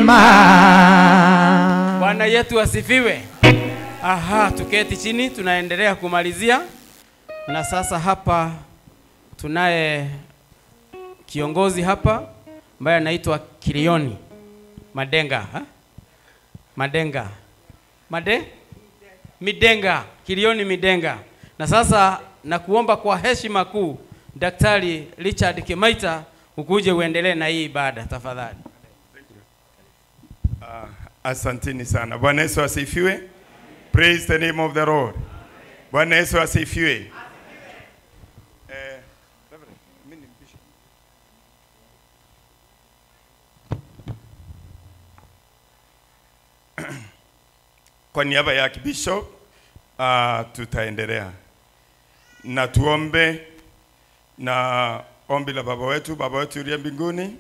mwema. Bwana yetu asifiwe. Aha, tuketi chini, tunaendelea kumalizia. Na sasa hapa tunaye kiongozi hapa ambaye anaitwa Kilioni Madenga ha? Madenga Made Midenga Kilioni Midenga. Na sasa nakuomba kwa heshima kuu Daktari Richard Kimaita ukuje uendelee na hii ibada tafadhali. Ah, asanteni sana. Bwana Yesu asifiwe. Praise the name of the Lord. Bwana Yesu asifiwe. Eh, Reverend, mimi ni bishop. Kwa niaba ya kibishop uh, tutaendelea na tuombe na ombi la baba wetu, baba wetu uliye mbinguni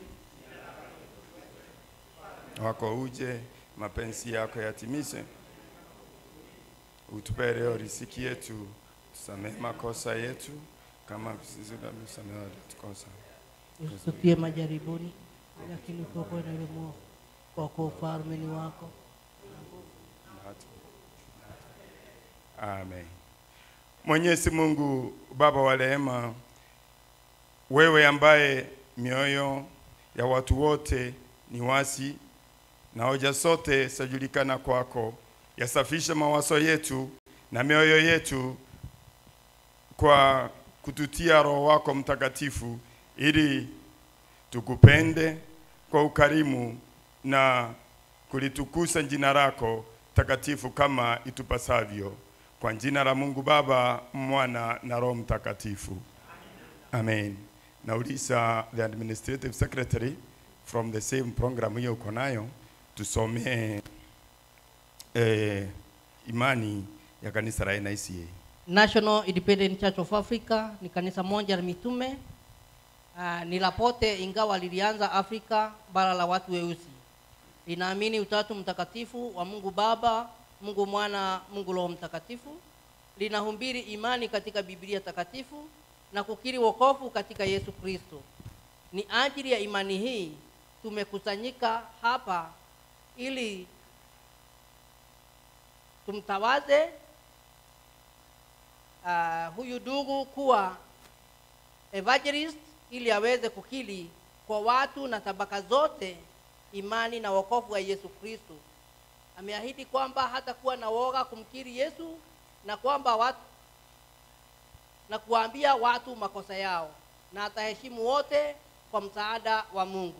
wako uje, mapenzi yako yatimizwe. Utupe leo riziki yetu, tusamehe makosa yetu kama sisi tunavyosamehe waliotukosa. Usitutie majaribuni, lakini utuokoe na yule mwovu, kwa kuwa ufalme ni wako. Amen. Mwenyezi Mungu Baba wa rehema, wewe ambaye mioyo ya watu wote ni wasi na hoja zote zajulikana kwako, yasafishe mawazo yetu na mioyo yetu kwa kututia Roho wako Mtakatifu ili tukupende kwa ukarimu na kulitukuza jina lako takatifu kama itupasavyo, kwa jina la Mungu Baba, Mwana na Roho Mtakatifu. Amen. Nauliza the administrative secretary from the same program hiyo uko nayo tusomee eh, imani ya kanisa la NICA. National Independent Church of Africa ni kanisa moja la mitume uh, ni la pote, ingawa lilianza Afrika, bara la watu weusi. Linaamini utatu mtakatifu wa Mungu Baba, Mungu Mwana, Mungu Roho Mtakatifu. Linahubiri imani katika Biblia takatifu na kukiri wokovu katika Yesu Kristo. Ni ajili ya imani hii tumekusanyika hapa ili tumtawaze uh, huyu ndugu kuwa evangelist ili aweze kukiri kwa watu na tabaka zote imani na wokovu wa Yesu Kristo. Ameahidi kwamba hatakuwa na woga kumkiri Yesu na kwamba watu na kuambia watu makosa yao na ataheshimu wote kwa msaada wa Mungu.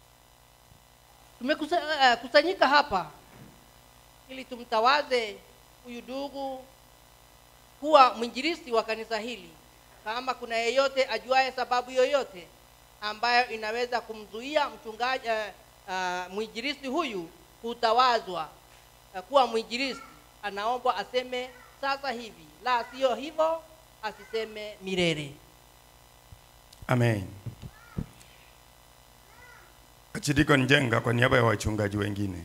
Tumekusanyika uh, hapa ili tumtawaze huyu ndugu kuwa mwinjilisti wa kanisa hili. Kama kuna yeyote ajuaye sababu yoyote ambayo inaweza kumzuia mchungaji uh, uh, mwinjilisti huyu kutawazwa uh, kuwa mwinjilisti, anaombwa aseme sasa hivi, la sio hivyo asiseme milele. Amen. Achidiko Njenga kwa niaba ya wachungaji wengine,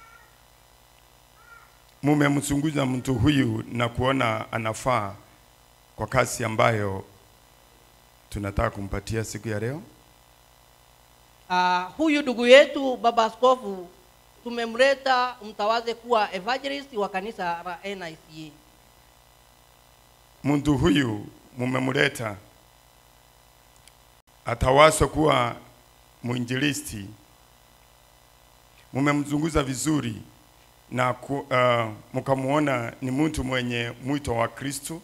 mumemchunguza mtu huyu na kuona anafaa kwa kazi ambayo tunataka kumpatia siku ya leo. Uh, huyu ndugu yetu baba askofu tumemleta mtawaze kuwa evangelist wa kanisa la NICA. Mtu huyu mumemleta atawaswa kuwa mwinjilisti, mumemzunguza vizuri na ku, uh, mkamuona ni mtu mwenye mwito wa Kristo.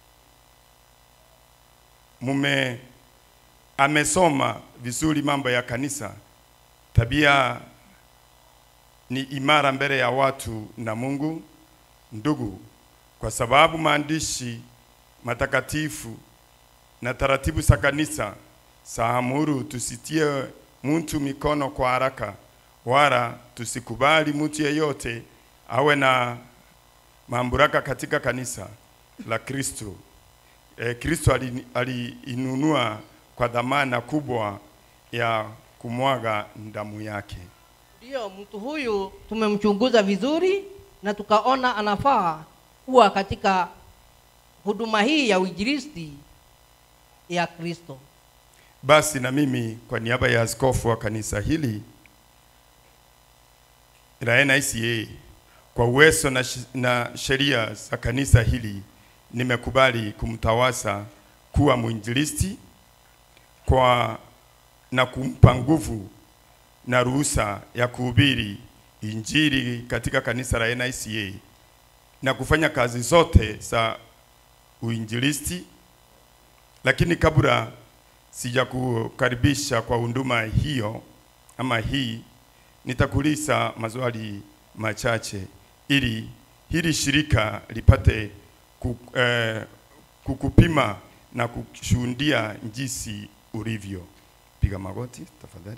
Mume amesoma vizuri mambo ya kanisa, tabia ni imara mbele ya watu na Mungu. Ndugu, kwa sababu maandishi matakatifu na taratibu za kanisa saamuru tusitie mtu mikono kwa haraka, wala tusikubali mtu yeyote awe na mamlaka katika kanisa la Kristo. E, Kristo aliinunua ali kwa dhamana kubwa ya kumwaga damu yake. Ndiyo, mtu huyu tumemchunguza vizuri na tukaona anafaa kuwa katika huduma hii ya uinjilisti ya Kristo. Basi na mimi kwa niaba ya askofu wa kanisa hili la NICA kwa uwezo na, sh- na sheria za kanisa hili nimekubali kumtawasa kuwa mwinjilisti kwa na kumpa nguvu na ruhusa ya kuhubiri injili katika kanisa la NICA na kufanya kazi zote za uinjilisti. Lakini kabla sijakukaribisha kwa huduma hiyo ama hii, nitakuuliza maswali machache ili hili shirika lipate ku, eh, kukupima na kushuhudia jinsi ulivyo. Piga magoti tafadhali.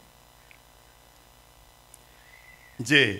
Je,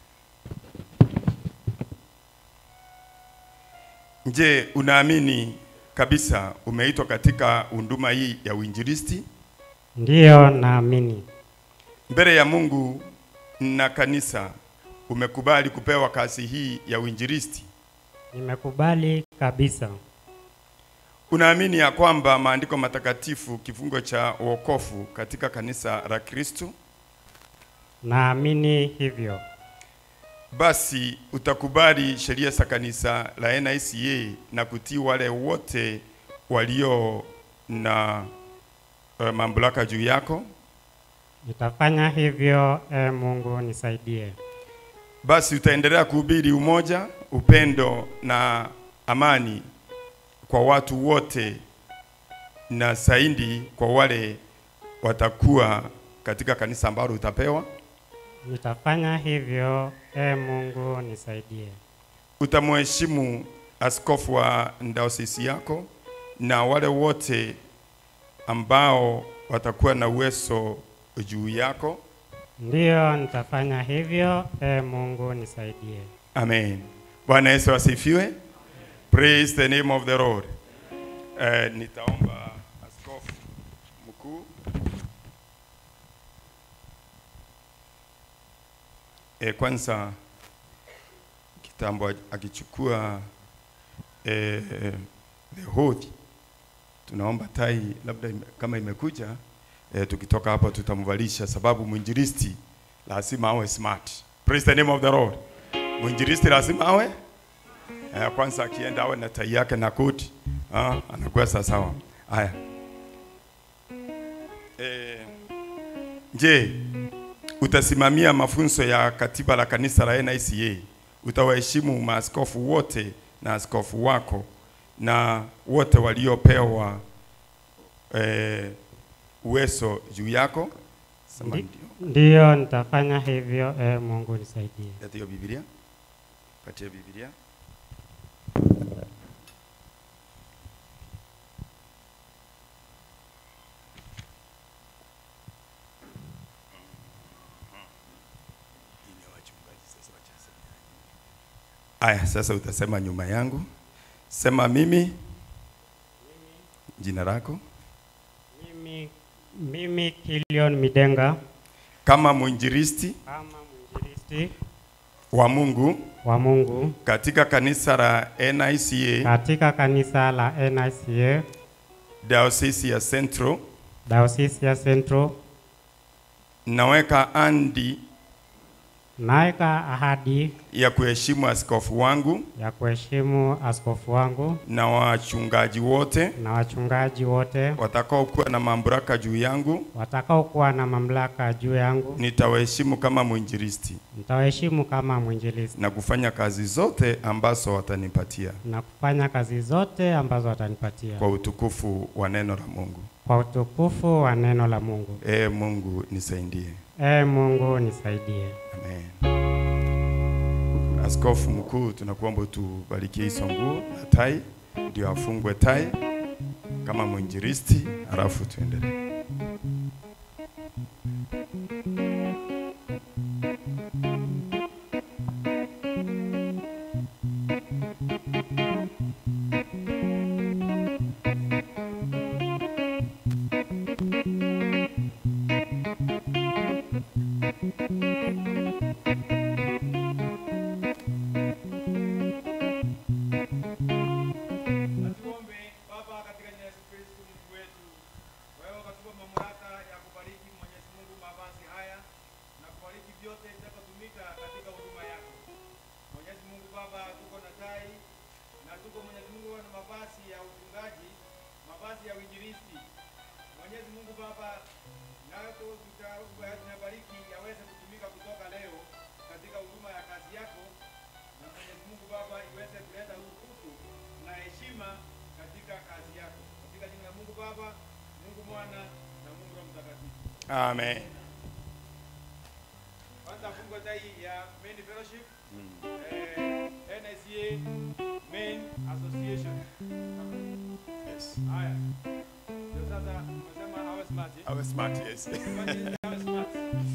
je, unaamini kabisa umeitwa katika huduma hii ya uinjilisti? Ndiyo, naamini. Mbele ya Mungu na kanisa umekubali kupewa kazi hii ya uinjilisti? Nimekubali kabisa. Unaamini ya kwamba maandiko matakatifu kifungo cha wokovu katika kanisa la Kristo? Naamini hivyo. Basi utakubali sheria za kanisa la NICA na kutii wale wote walio na uh, mamlaka juu yako? Nitafanya hivyo, e Mungu nisaidie. Basi utaendelea kuhubiri umoja, upendo na amani kwa watu wote na zaidi kwa wale watakuwa katika kanisa ambalo utapewa. Nitafanya hivyo, e Mungu nisaidie. Utamheshimu askofu wa dayosisi yako na wale wote ambao watakuwa na uwezo juu yako. Ndiyo, nitafanya hivyo, e Mungu nisaidie. Amen. Bwana Yesu asifiwe. Praise the name of the Lord. Eh, nitaomba askofu mkuu eh, kwanza kitambo akichukua eh, the oath, tunaomba tai labda ime, kama imekuja eh, tukitoka hapa tutamvalisha, sababu mwinjilisti lazima awe smart. Praise the name of the Lord. Mwinjilisti lazima awe eh, kwanza akienda awe na tai yake na koti ah, anakuwa sawa sawa. Haya eh, je, utasimamia mafunzo ya katiba la kanisa la NICA? Utawaheshimu maaskofu wote na askofu wako na wote waliopewa eh, uwezo juu yako? Sema Ndi- ndio. Ndiyo, nitafanya hivyo, e Mungu nisaidie. Leta hiyo Biblia. Patia Biblia. Aya, sasa utasema nyuma yangu. Sema mimi. Jina lako Mimi, mimi Kilion Midenga kama mwinjilisti kama mwinjilisti wa Mungu wa Mungu katika kanisa la NICA katika kanisa la NICA Diocese ya Central Diocese ya Central, naweka andi naweka ahadi ya kuheshimu askofu wangu ya kuheshimu askofu wangu na wachungaji wote na wachungaji wote watakaokuwa na mamlaka juu yangu, watakaokuwa na mamlaka juu yangu, nitawaheshimu kama mwinjilisti nitawaheshimu kama mwinjilisti na kufanya kazi zote ambazo watanipatia na kufanya kazi zote ambazo watanipatia kwa utukufu wa neno la Mungu. kwa utukufu wa neno la Mungu. Ee Mungu nisaidie. Ee Mungu nisaidie. Amen. Askofu mkuu, tunakuomba utubarikie hizo nguo na tai, ndio afungwe tai kama mwinjilisti, halafu tuendelee. Tuombe. Baba, katika jina la Yesu Kristo Mungu wetu, wewe ukatupa mamlaka ya kubariki Mwenyezi Mungu mavazi kazi ya uinjilisti. Mwenyezi Mungu Baba, nayo tunabariki yaweze kutumika kutoka leo katika huduma ya kazi yako, na Mwenyezi Mungu Baba iweze kuleta utukufu na heshima katika kazi yako, katika jina la Mungu Baba, Mungu Mwana na Mungu Roho Mtakatifu. Amen. Kwanza fungo tai ya main fellowship eh, NSCA main association. Yes. Haya. Ndio sasa unasema awe smart. eh? Awe smart, yes. Kwani awe smart.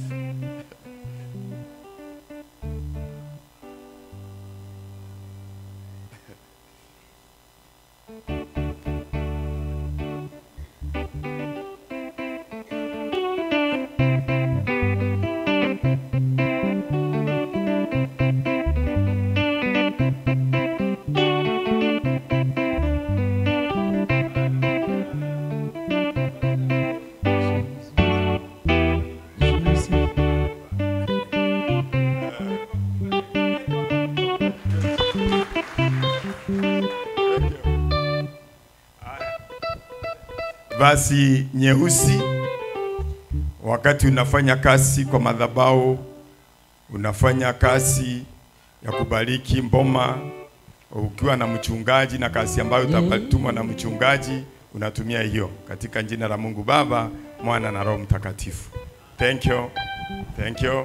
Vazi nyeusi wakati unafanya kazi kwa madhabahu, unafanya kazi ya kubariki mboma, ukiwa na mchungaji na kazi ambayo utatumwa na mchungaji, unatumia hiyo katika jina la Mungu Baba, Mwana na Roho Mtakatifu. Thank you. Thank you.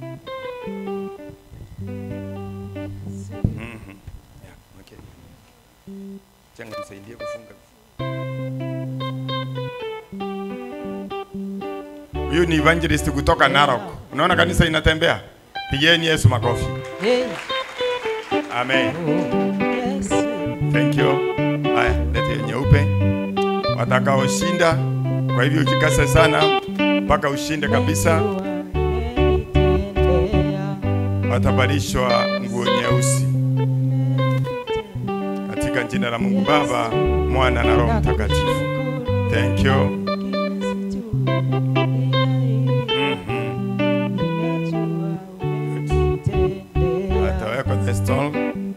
Mhm. Yeah, okay. Changa nisaidie kufunga. Huyu ni evangelist kutoka Narok. Unaona kanisa inatembea? Pigieni Yesu makofi. Amen. Thank you. Haya, lete nyeupe. Watakaoshinda, kwa hivyo jikase sana mpaka ushinde kabisa. Watavalishwa nguo nyeusi katika jina la Mungu Baba, Mwana na Roho Mtakatifu. Thank you. Atawekwa the stall.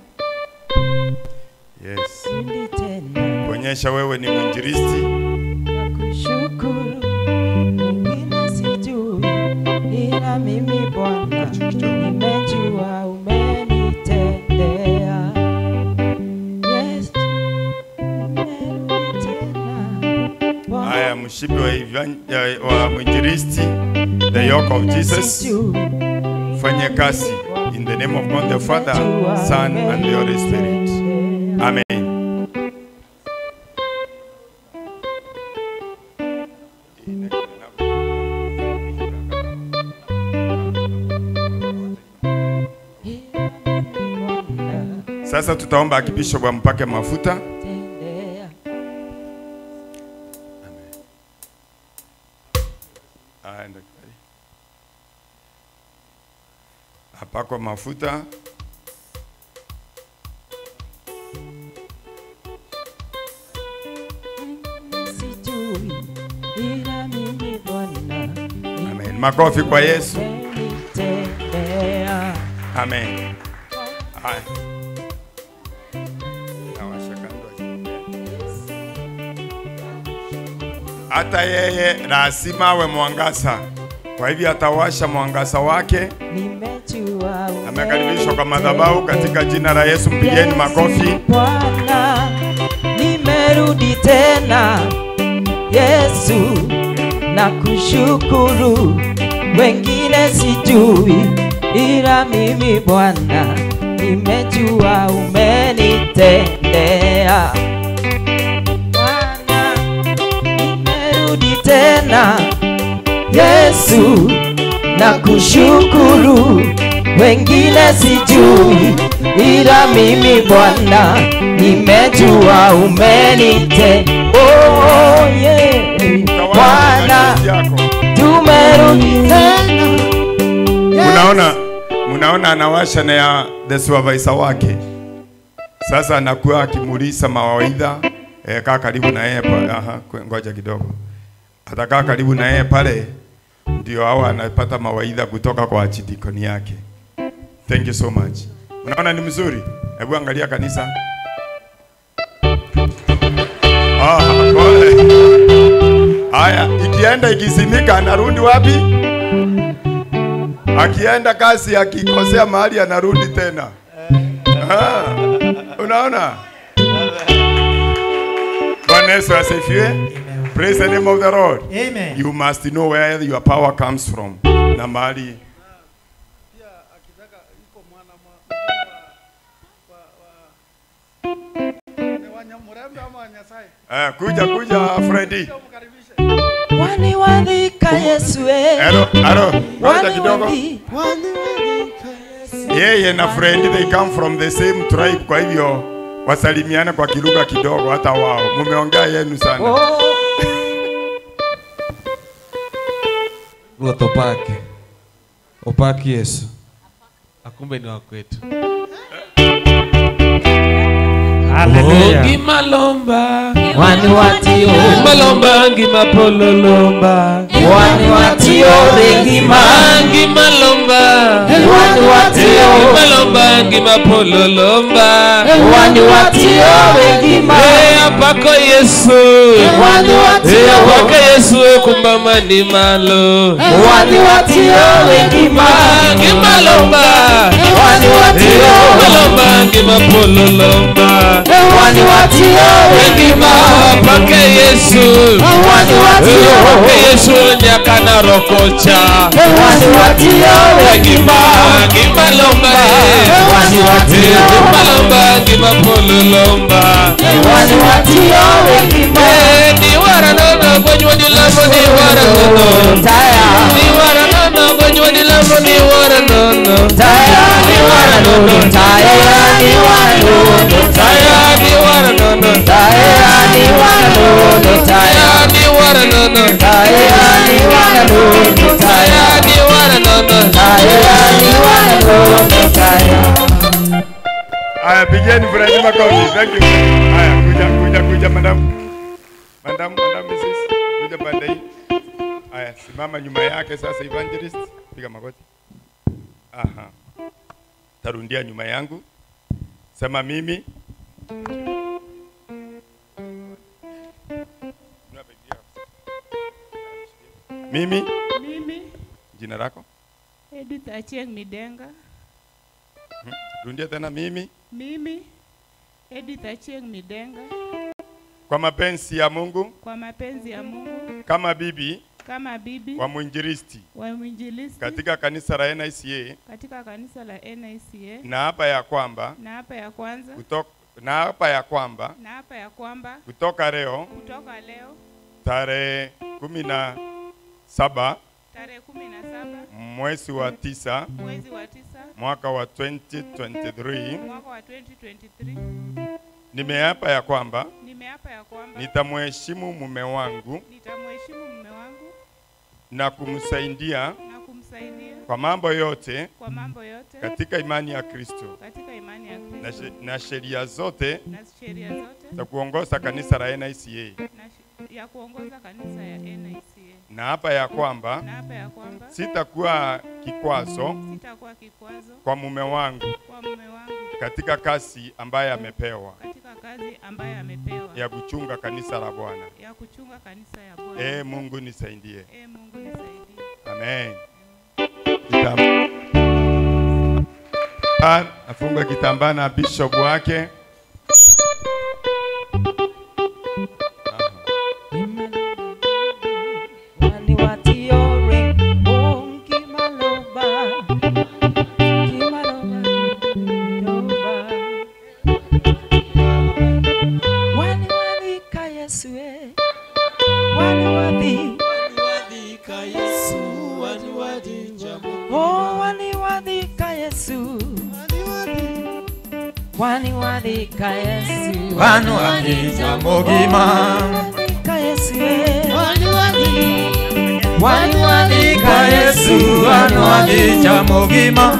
Yes. Kuonyesha wewe ni mwinjilisti. Nakushukuru, wengine sijui, ila mimi Bwana nimejua umenitendea. Yes, nimerudi tena. Bwana, Haya, mshipi wa, evan- ya- wa mwinjilisti, the yoke of Jesus. sijui, Fanye kazi in the name of God the Father, Son and the Holy Spirit. Amen. ila mimi Bwana Sasa tutaomba akibishop ampake mafuta. tendea. Haya, ndio kibali. Apakwa mafuta. Sijui, ila mimi Bwana Amen. Makofi kwa Yesu. umenitendea. Amen. Haya. Nawasha kando. Hata yeye lazima awe mwangaza, kwa hivyo atawasha mwangaza wake. Nimejua Amekaribishwa kwa madhabahu katika jina la Yesu. Mpigeni makofi. Bwana, nimerudi tena Yesu, na kushukuru, wengine sijui, ila mimi Bwana nimejua umenitendea. Bwana, nimerudi tena Yesu, na kushukuru, wengine sijui, ila mimi Bwana nimejua umenite. Oh, yeah. Bwana yako. tumerudi tena. Munaona, munaona anawasha na ya the supervisor wake. Sasa anakuwa akimulisa mawaidha eh, kaa karibu na yeye pale. Aha, kwe- ngoja kidogo. Atakaa karibu na yeye pale, ndio hao anapata mawaidha kutoka kwa achidikoni yake. Thank you so much. Unaona ni mzuri? Hebu angalia kanisa. Ah, pole. Haya, ikienda ikizimika anarudi wapi? Akienda kazi akikosea mahali anarudi tena. Ah, unaona? Bwana Yesu asifiwe. Praise the name of the Lord. Amen. You must know where your power comes from. Na mahali Pia akitaka iko mwana mwa- wa wa wa ni wa Nyamurembe ama wa Nyasaye. eh, kuja kuja Freddy. Ndio mkaribishe. waniwadhika Yesu eh. Hello, hello. Ngoja kidogo. Waniwadhika Yesu. Yeye na Freddy they come from the same tribe, kwa hivyo wasalimiane kwa kilugha kidogo, hata wao mumeongea yenu sana. Oh. Ruoth opake. Opaki Yesu. Akumbe ni wa kwetu. Haleluya. Ngima lomba. Waniwatio. Ngima lomba ngima polo lomba. Waniwatio rengima. Ngima lomba. Waniwatio. Ngima lomba ngima polo lomba. Waniwatio rengima. Eh apako Yesu. Waniwatio. Eh apako Yesu kumba mani malo. Waniwatio rengima. Ngima lomba. Waniwatio. Ngima lomba ngima polo lomba. Waniwatio Ngima rengima. apake Yesu. Waniwatio. Apake Yesu nyaka na rokocha. Waniwatio Ngima rengima. ngima lomba. Waniwatio. Ngima lomba ngima polo lomba. Waniwatio rengima. Eh, ni wara nono gonywa ni lamo ni wara nono. Taya. Ni wara nono gonywa ni lamo ni wara nono. Taya ni wara nono. Taya ni wara nono. Taya ni wara nono. Taya ni wara nono. Taya. Taya ni wara nono. Taya ni wara nono. Taya. Taya ni wara nono. Taya ni wara nono. Taya. Haya, pigeni Freddy makofi. Thank you. Haya, kuja kuja kuja madam. Madam, madam Mrs. Kuja pande hii. Haya, simama nyuma yake sasa evangelist. Piga magoti. Aha. Tarundia nyuma yangu. Sema mimi. Mimi, Mimi jina lako? Edith Achieng Midenga. Rudia tena mimi. Mimi Edith Achieng Midenga, Kwa mapenzi ya Mungu kwa mapenzi ya Mungu, kama bibi kama bibi wa mwinjilisti wa mwinjilisti katika kanisa la NICA katika kanisa la NICA, na hapa ya kwamba na hapa ya kwanza, kutoka, na hapa ya kwamba na hapa ya kwamba kutoka leo kutoka leo tarehe kumi na saba tarehe kumi na saba mwezi wa tisa mwezi wa tisa mwaka wa 2023 mwaka wa 2023 nimeapa ya kwamba nimeapa ya kwamba nitamheshimu mume wangu nitamheshimu mume wangu na kumsaidia na kumsaidia kwa mambo yote kwa mambo yote katika imani ya Kristo katika imani ya na, Kristo she, na sheria zote na sheria zote za kuongoza kanisa la NICA na shi- ya kuongoza kanisa ya NICA na hapa ya kwamba na hapa ya kwamba sitakuwa kikwazo sitakuwa kikwazo kwa mume wangu kwa mume wangu katika kazi ambaye amepewa katika kazi ambayo amepewa ya kuchunga kanisa la Bwana. ya kuchunga kanisa ya Bwana. Ee Mungu nisaidie. Ee Mungu nisaidie. Amen. Kitam- Ah, Afunga kitambaa na bishop wake. Waniwatio rengima. Ngimaloba. Ngimaloba. Loba. Waniwadhika Yesu eh. Waniwadhi. Oh, waniwadhika Yesu. Waniwadhika Yesu. Waniwadhika mugima. Waniwadhika Yesu eh. Waniwadhika Yesu, waniwadhika mugima.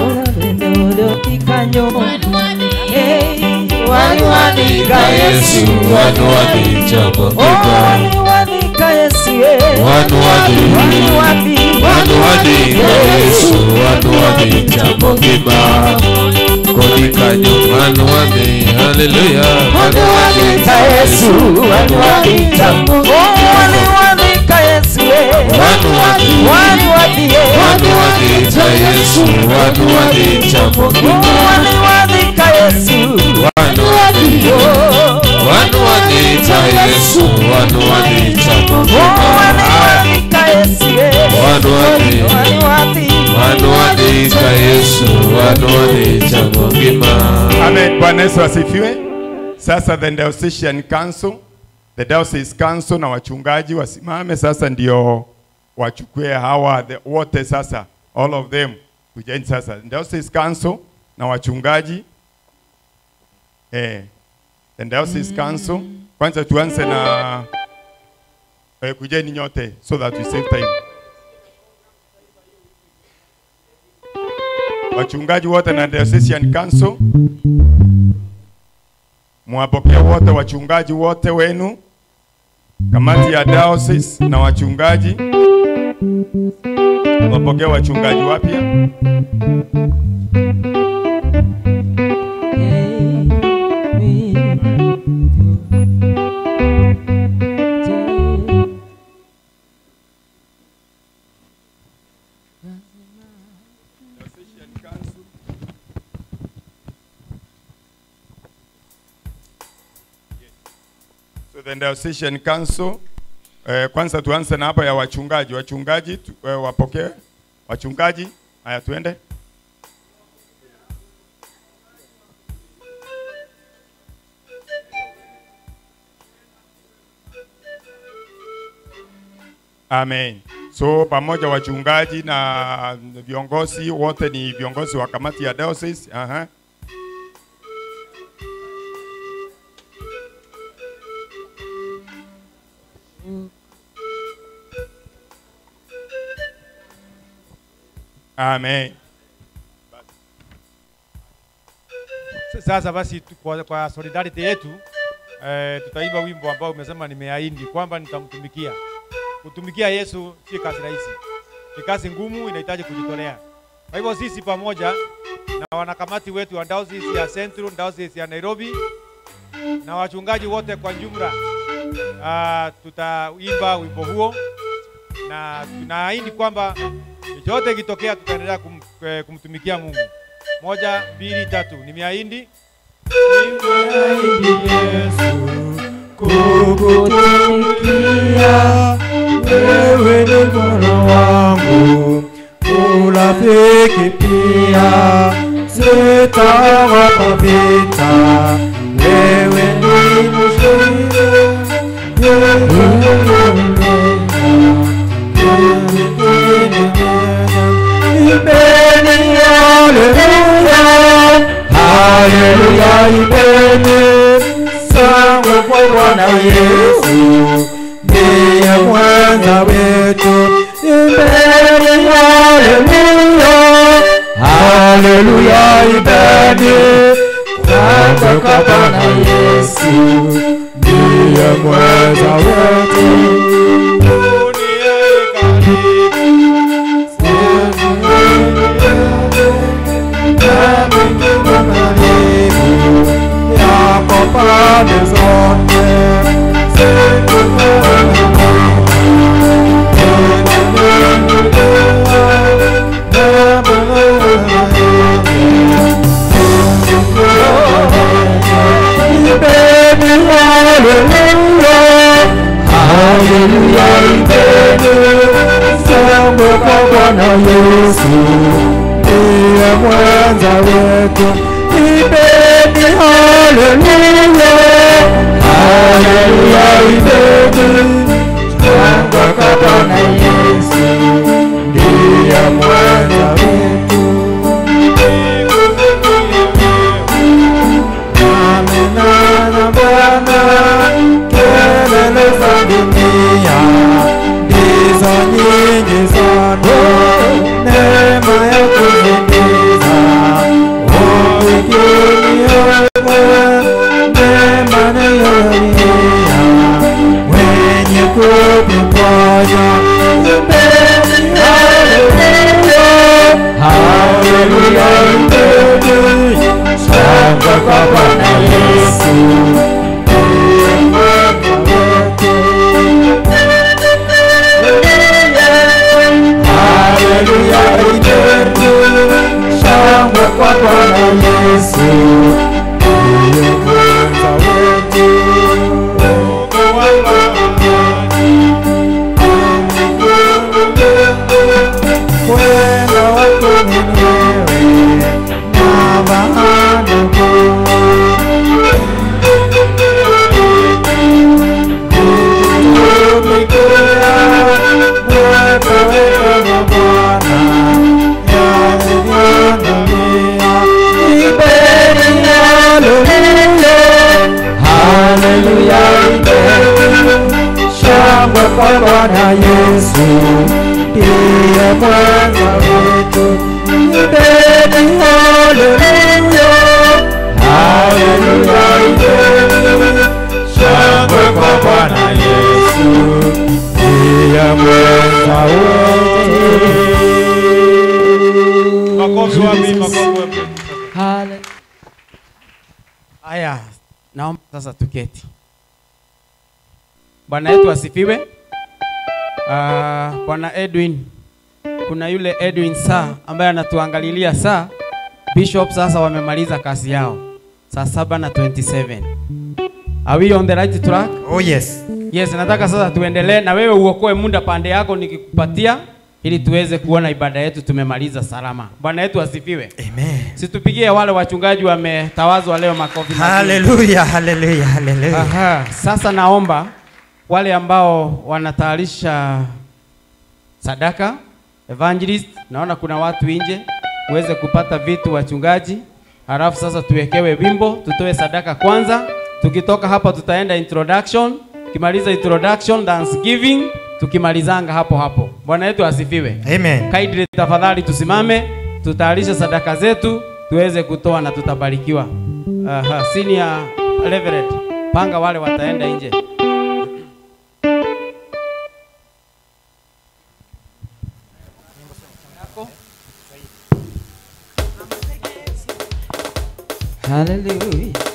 Waniwadhika Yesu, Wanuwadhicha Oh, mugima. waniwadhika Yesu, eh. Wanuwadhi- Waniwadhi- Wanuwadhicha Yesu, wanuwadhicha mugima. Koni kanyo wanuwadhi, haleluya. Waniwadhika Yesu waniwadhicha Mungu waniwadhika Yesu waniwadhie Wanuwadhicha Yesu, wanuwadhicha Mungu. waniwadhika Yesu Wanuwadhicha, wanuwadhicha Yesu, wanuwadhicha Mungu. waniwadhika Yesu Wanuwadhicha, waniwadhika wanuwadhicha Yesu, wanuwadhicha Mungu. Amen. Bwana Yesu asifiwe. Sasa the Diocesan Council, the Diocese Council na wachungaji wasimame sasa ndio wachukue hawa the, wote sasa all of them kujeni sasa Diocese Council na wachungaji eh, the Diocese Council kwanza tuanze na eh, kujeni nyote so that we save time. Wachungaji wote na Diocesan Council mwapokee wote wachungaji wote wenu, kamati ya diocese na wachungaji wapokee wachungaji wapya. So the Diocesan Council eh, kwanza tuanze na hapa ya wachungaji. Wachungaji tu, eh, wapokee wachungaji. Haya, tuende. Amen. So pamoja wachungaji na viongozi wote ni viongozi wa kamati ya diocese. Aha. Amen. Sasa basi tu- kwa, kwa solidarity yetu eh, tutaimba wimbo ambao umesema nimeahidi kwamba nitamtumikia. Kutumikia Yesu si kazi rahisi, ni kazi ngumu, inahitaji kujitolea. Kwa hivyo sisi pamoja na wanakamati wetu wa Diocese ya Central, Diocese ya Nairobi na wachungaji wote kwa jumla uh, tutaimba wimbo huo na tunaahidi kwamba chochote kitokea tutaendelea kum, eh, kumtumikia Mungu. Moja, mbili, tatu. Nimeahidi kukutumikia wewe ni Bwana wangu, urafiki pia sitaogopa vita, wewe ni mshindi Ibeni haleluya, haleluya ibeni sangwe kwa Bwana Yesu, ndiye mwenza wetu. Ibeni haleluya, haleluya ibeni sangwe kwa Bwana Yesu, ndiye mwenza wetu. Yako pande zote Ibeni haleluya, haleluya ibeni sangwe kwa Bwana Yesu, ndiye mwenza wetu. Ibeni haleluya, haleluya ibeni sangwe kwa Bwana Yesu, ndiye mwenza wetu. Amina na Bwana, kelele za dunia ndizo nyingi sana, neema ya kuzimiza upigini wewe, neema nayolia wenye kuviponya. Ibeni haleluya, kwa Bwana Yesu ndiye mwenza wetu. Kwenda wako mwenyewe na maandiko Shangwe kwa Bwana Yesu ndiye mwenza wetu. Ibeni haleluya, haleluya, ibeni shangwe kwa Bwana Yesu ndiye mwenza wetu. Makofi wapi? Makofi wapi? Haya, naomba sasa tuketi. Bwana yetu asifiwe. Ah, Bwana Edwin, kuna yule Edwin saa ambaye anatuangalilia saa. Bishop sasa wamemaliza kazi yao saa saba na 27. Are we on the right track? Oh yes. Yes, nataka sasa tuendelee na wewe uokoe muda pande yako nikikupatia ili tuweze kuona ibada yetu tumemaliza salama. Bwana yetu asifiwe. Amen. Situpigie wale wachungaji wametawazwa leo makofi. mazuri. Haleluya, haleluya, haleluya. Aha, sasa naomba wale ambao wanatayarisha sadaka evangelist, naona kuna watu nje, uweze kupata vitu wachungaji, halafu sasa tuwekewe wimbo, tutoe sadaka kwanza. Tukitoka hapa tutaenda introduction, tukimaliza introduction thanksgiving, tukimalizanga hapo hapo. Bwana yetu asifiwe. Amen. Kaidri, tafadhali tusimame, tutayarishe sadaka zetu tuweze kutoa na tutabarikiwa. Aha, senior reverend, panga wale wataenda nje. Hallelujah.